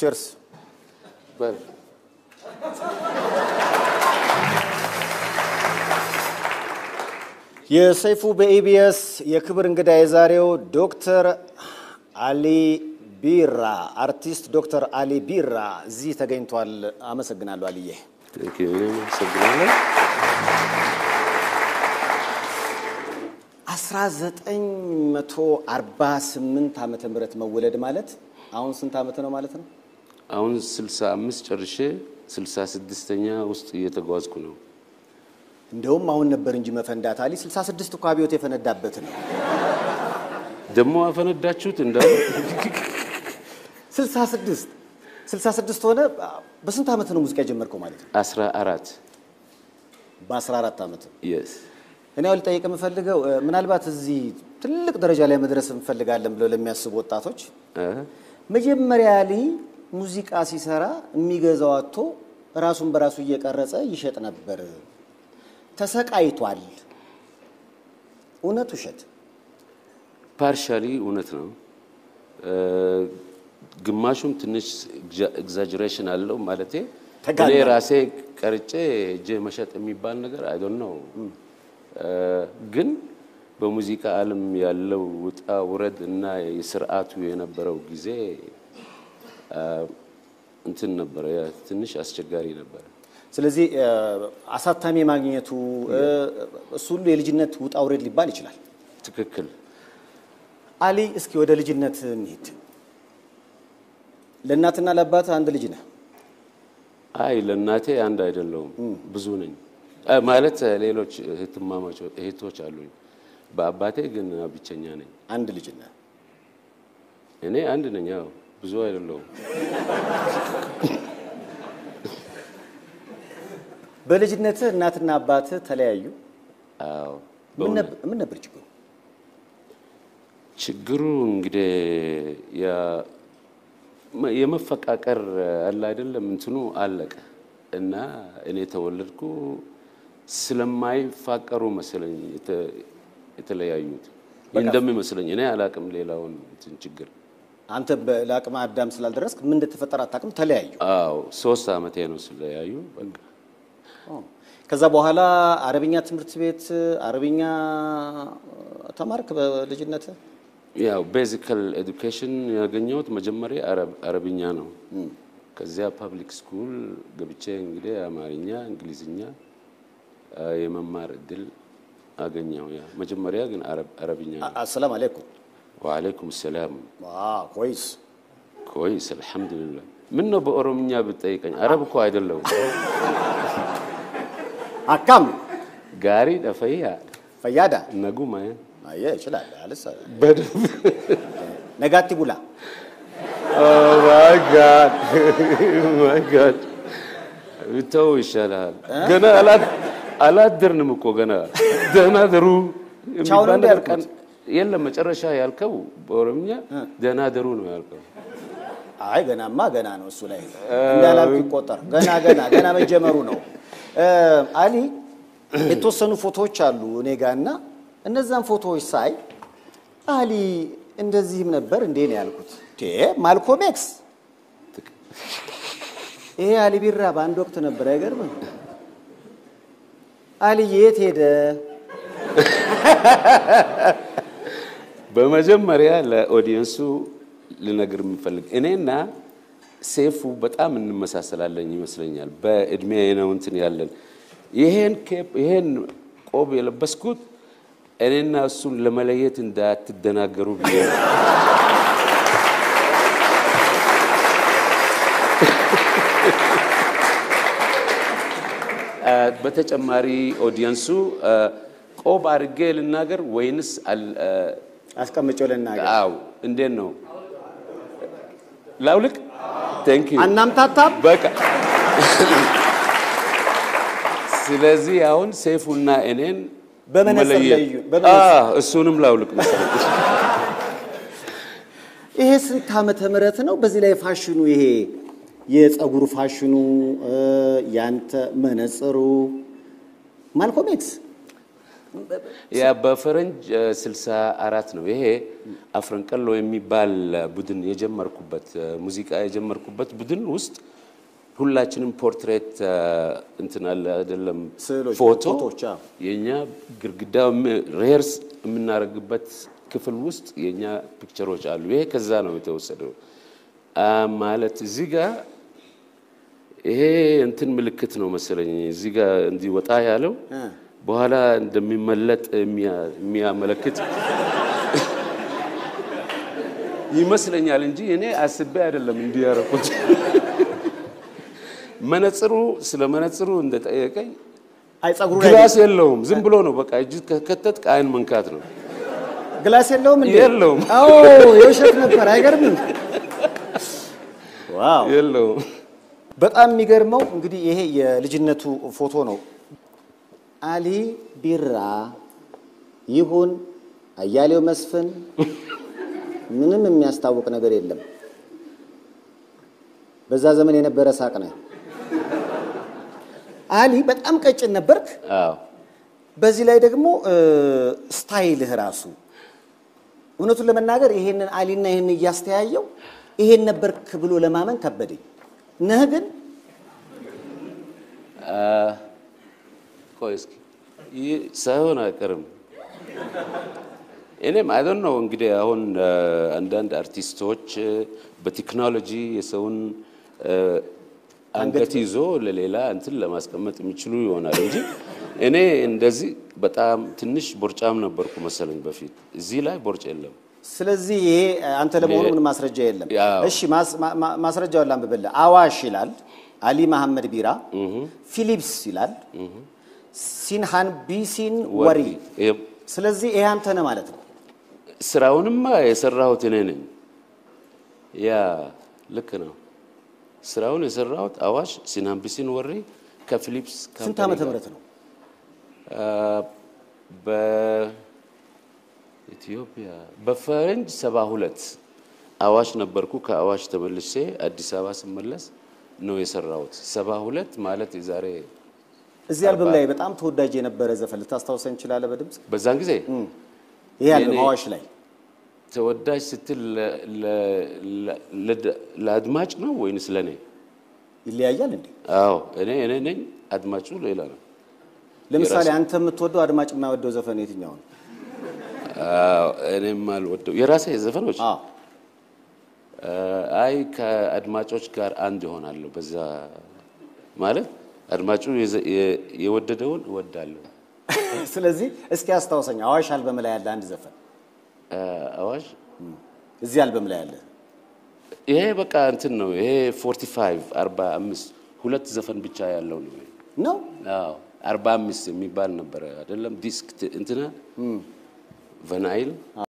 ቸርስ በል የሰይፉ በኢቢኤስ የክብር እንግዳ የዛሬው ዶክተር አሊ ቢራ አርቲስት ዶክተር አሊ ቢራ እዚህ ተገኝቷል። አመሰግናለሁ አልዬ። ቴንክ ዩ እኔም አመሰግናለሁ። 1948 ዓመተ ምህረት መወለድ ማለት አሁን ስንት ዓመት ነው ማለት ነው? አሁን 65 ጨርሼ 66ኛ ውስጥ እየተጓዝኩ ነው። እንደውም አሁን ነበር እንጂ መፈንዳት አሊ 66 እኮ አብዮት የፈነዳበት ነው። ደግሞ አፈነዳችሁት እንደ 66 66 ሆነ። በስንት ዓመት ነው ሙዚቃ የጀመርከው ማለት ነው? 14 በ14 ዓመት የስ እኔ አሁን ልጠይቅ የምፈልገው እ፣ ምናልባት እዚህ ትልቅ ደረጃ ላይ መድረስ እንፈልጋለን ብለው ለሚያስቡ ወጣቶች መጀመሪያ ላይ ሙዚቃ ሲሰራ የሚገዛው አጥቶ ራሱን በራሱ እየቀረጸ ይሸጥ ነበር። ተሰቃይቷል። እውነት ውሸት? ፓርሻሊ እውነት ነው። እ፣ ግማሹም ትንሽ ኤግዛጀሬሽን አለው ማለቴ ተጋኗል። እኔ ራሴ ቀርጬ እጄ መሸጥ የሚባል ነገር አይ ዶንት ኖ ግን በሙዚቃ ዓለም ያለው ውጣ ውረድ እና የስርዓቱ የነበረው ጊዜ አ፣ እንትን ነበረ፣ ያ ትንሽ አስቸጋሪ ነበረ። ስለዚህ እ፣ አሳታሚ ማግኘቱ እ፣ እሱ ሁሉ የልጅነት ውጣ ውረድ ሊባል ይችላል። ትክክል። አሊ፣ እስኪ ወደ ልጅነት እንሂድ። ለእናትና ለአባት አንድ ልጅ ነህ። አይ ለእናቴ አንድ አይደለውም፣ ብዙ ነኝ አ፣ ማለት ሌሎች እህትማማች እህቶች አሉኝ። በአባቴ ግን ብቸኛ ነኝ። አንድ ልጅ ነህ። እኔ አንድ ነኝ። ያው ብዙ አይደለውም። በልጅነትህ እናትና አባትህ ተለያዩ። አዎ ምን በእውነት ነበር- ምን ነበር ችግሩ? ችግሩ እንግዲህ ያ- መ- የመፈቃቀር አለ አይደለም እንትኑ አለቀ እና እኔ ተወለድኩ ስለማይፋቀሩ መሰለኝ የተ- የተለያዩት እንደሚመስለኝ። እኔ አላቅም ሌላውን እንትን ችግር። አንተ በ- ለአቅመ አዳም ስላልደረስክ ምን እንደተፈጠረ አታውቅም። ተለያዩ። አዎ ሶስት አመቴ ነው ስለያዩ በቃ ከዛ በኋላ አረብኛ ትምህርት ቤት አረብኛ ተማርክ በልጅነት? ያው ቤዚካል ኤዱኬሽን ያገኘሁት መጀመሪያ አረብ- አረብኛ ነው። ከዚያ ፐብሊክ ስኩል ገብቼ እንግዲህ አማርኛ፣ እንግሊዝኛ አ፣ የመማር እድል አገኘው። ያ መጀመሪያ ግን አረብ- አረብኛ ነው። አሰላም አለይኩም። ወአለይኩም ሰላም። ኮይስ ኮይስ አልሐምዱሊላህ። ምን ነው በኦሮምኛ ብትጠይቀኝ? አረብ እኮ አይደለሁም። አካም ጋሪ ደፈያ ፈያዳ ነጉማ አየ ይችላል አለሳ በደንብ ነጋቲ ቡላ ማይ ጋድ ማይ ጋድ ብተው ይሻላል። ገና አላ- አላደርንም እኮ ገና ደህና ደሩ ቻው ነው የሚባል እንደ ነገር ያልኩት? ቀን የለም። መጨረሻ ያልከው በኦሮምኛ ደህና ደሩ ነው ያልከው። አይ ገናማ ገና ነው እሱ ላይ እንዳላልኩ ይቆጠር። ገና ገና ገና መጀመሩ ነው። እ፣ አሊ የተወሰኑ ፎቶዎች አሉ እኔ ጋር እና እነዛን ፎቶዎች ሳይ አሊ እንደዚህም ነበር እንዴ ነው ያልኩት። ቴ ማልኮም ኤክስ ይሄ አሊ ቢራ በአንድ ወቅት ነበር። አይገርምም? አሊ የት ሄደ? በመጀመሪያ ለኦዲየንሱ ልነግር የምፈልግ እኔና ሴፉ በጣም እንመሳሰላለን ይመስለኛል። በእድሜ ነው እንትን ያለን። ይሄን ኬፕ ይሄን ቆብ የለበስኩት እኔና እሱን ለመለየት እንዳትደናገሩ ብዬ ነው። አ፣ በተጨማሪ ኦዲየንሱ አ፣ ቆብ አድርጌ ልናገር ወይንስ አል- አ፣ አስቀምጬው ልናገር። አው እንዴት ነው ላውልቅ? ቴንክ ዩ አናምታታም። በቃ ስለዚህ አሁን ሴፉና እኔን በመነጽር መለየት- ለዩ፣ በመነጽር። አዎ፣ እሱንም ላውልቅ መሰለኝ። ይሄ ስንት ዓመተ ምህረት ነው? በዚህ ላይ ፋሽኑ ይሄ የፀጉር ፋሽኑ እ፣ ያንተ መነጽሩ ማልኮም ኤክስ ያ በፈረንጅ እ፣ 64 ነው። ይሄ አፍረንቀሎ የሚባል ቡድን የጀመርኩበት እ፣ ሙዚቃ የጀመርኩበት ቡድን ውስጥ ሁላችንም ፖርትሬት እ፣ እንትን አለ አይደለም ስዕሎች፣ ፎቶ ፎቶዎች፣ አዎ። የኛ ግድግዳ ሬርስ የምናደርግበት ክፍል ውስጥ የኛ ፒክቸሮች አሉ። ይሄ ከዛ ነው የተወሰደው አ፣ ማለት እዚህ ጋር ይሄ እንትን ምልክት ነው መሰለኝ እዚህ ጋር እንዲወጣ ያለው እ። በኋላ እንደሚመለጥ የሚያ- የሚያመለክት ይመስለኛል እንጂ እኔ አስቤ አይደለም እንዲያረኩት። መነጽሩ ስለ መነጽሩ እንደጠየቀኝ አይ ጸጉሩ ላይ ግላስ የለውም፣ ዝም ብሎ ነው በቃ እጅ ከከተት አይን መንካት ነው። ግላስ የለውም እንዴ? የለውም። አዎ የውሸት ነበር። አይገርምም? ዋው የለውም። በጣም የሚገርመው እንግዲህ ይሄ የልጅነቱ ፎቶ ነው። አሊ ቢራ ይሁን አያሌው መስፍን ምንም የሚያስታውቅ ነገር የለም። በዛ ዘመን የነበረ ሳቅ ነው። አሊ በጣም ቀጭን ነበርክ። አዎ በዚህ ላይ ደግሞ እ፣ ስታይልህ ራሱ እውነቱን ለመናገር ይሄንን አሊና ይሄንን እያስተያየው ይሄን ነበርክ ብሎ ለማመን ከበደኝ። ነህ ግን ቆይ እስኪ ይህ ሳይሆን አይቀርም። እኔም አይ ዶንት ኖ እንግዲህ አሁን አ፣ አንዳንድ አርቲስቶች አ፣ በቴክኖሎጂ የሰውን አ፣ አንገት ይዞ ለሌላ እንትን ለማስቀመጥ የሚችሉ ይሆናል እንጂ እኔ እንደዚህ በጣም ትንሽ ቦርጫም ነበርኩ መሰለኝ በፊት። እዚህ ላይ ቦርጭ የለም። ስለዚህ ይሄ አንተ ለመሆኑ ይሄ- ምን ማስረጃ የለም? ያው። እሺ ማስ- ማ- ማ- ማስረጃውን ላንብብልህ። አዋሽ ይላል፣ አሊ መሐመድ ቢራ፣ ፊሊፕስ ይላል፣ ሲንሃን ቢሲን ወሪ። ይሄ- ስለዚህ ይሄ አንተ ነህ ማለት ነው። ስራውንማ የሰራሁት እኔ ነኝ። ያ ልክ ነው። ስራውን የሰራሁት አዋሽ ሲናምቢሲን ወሬ ከፊሊፕስ ስንት ካምፓኒ ዓመተ ጋር። ምህረት ነው? አ፣ በኢትዮጵያ በፈረንጅ ሰባ ሁለት አዋሽ ነበርኩ። ከአዋሽ ተመልሼ አዲስ አበባ ስመለስ ነው የሰራሁት። ሰባ ሁለት ማለት የዛሬ እዚህ አልበም ላይ በጣም ተወዳጅ የነበረ ዘፈን ልታስታውሰን እንችላለህ? በድምፅ በዛን ጊዜ ይሄ አልበም የኔ- አዋሽ ላይ ተወዳጅ ስትል ለ- ለ- ለ- ለድ- ለአድማጭ ነው ወይንስ ለእኔ? ይለያያል እንዴ? አዎ እኔ እኔ ነኝ፣ አድማጩ ሌላ ነው። ለምሳሌ የራሱ- አንተ የምትወደው አድማጭ የማይወደው ዘፈን የትኛው ነው? አዎ እኔም አልወደው የራሴ ዘፈኖች አዎ አይ ከአድማጮች ጋር አንድ ይሆናለሁ። በዛ ማለት አድማጩ የዘ- የ- የወደደውን እወዳለሁ። ስለዚህ እስኪ አስታውሰኝ። አዋሽ አልበም ላይ ያለ አንድ ዘፈን አ፣ አዋሽ እዚህ አልበም ላይ ያለ ይሄ በቃ እንትን ነው። ይሄ 45 45 ሁለት ዘፈን ብቻ ያለው ነው። ነው። አዎ 45 የሚባል ነበረ አይደለም ዲስክ ት- እንትና ቨናይል